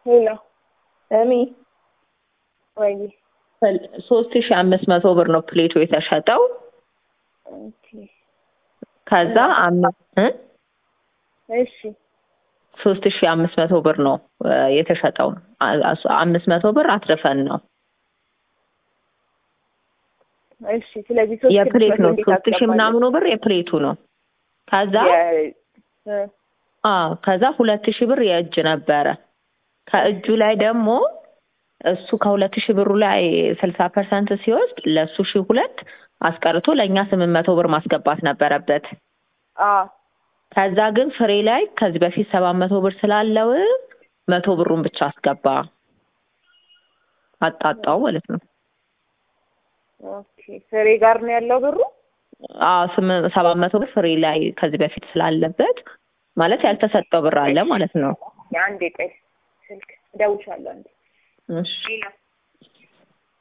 ሄሎ እሚ ወይ ሶስት ሺ አምስት መቶ ብር ነው ፕሌቱ የተሸጠው። ኦኬ ከዛ አምስት እ እሺ ሶስት ሺ አምስት መቶ ብር ነው እ የተሸጠው። አ- አስ- አምስት መቶ ብር አትርፈን ነው እሺ ስለዚህ ሶስት የፕሌት ስድስት ነው። መቶ እንዴት ሶስት ሺ አስገባለሁ? ምናምኑ ብር የፕሌቱ ነው። ከዛ የ- እ አዎ ከዛ ሁለት ሺህ ብር የእጅ ነበረ። ከእጁ ላይ ደግሞ እሱ ከሁለት ሺህ ብሩ ላይ ስልሳ ፐርሰንት ሲወስድ ለእሱ ሺህ ሁለት አስቀርቶ ለእኛ ስምንት መቶ ብር ማስገባት ነበረበት። አ ከዛ ግን ፍሬ ላይ ከዚህ በፊት ሰባት መቶ ብር ስላለው መቶ ብሩን ብቻ አስገባ አጣጣው ማለት ነው። ኦኬ ፍሬ ጋር ነው ያለው ብሩ። አዎ ስም- ሰባት መቶ ብር ፍሬ ላይ ከዚህ በፊት ስላለበት ማለት ያልተሰጠው ብር አለ ማለት ነው። የአንዴ ቆይ ስልክ እደውልልሻለሁ አንዴ እሺ ሌላ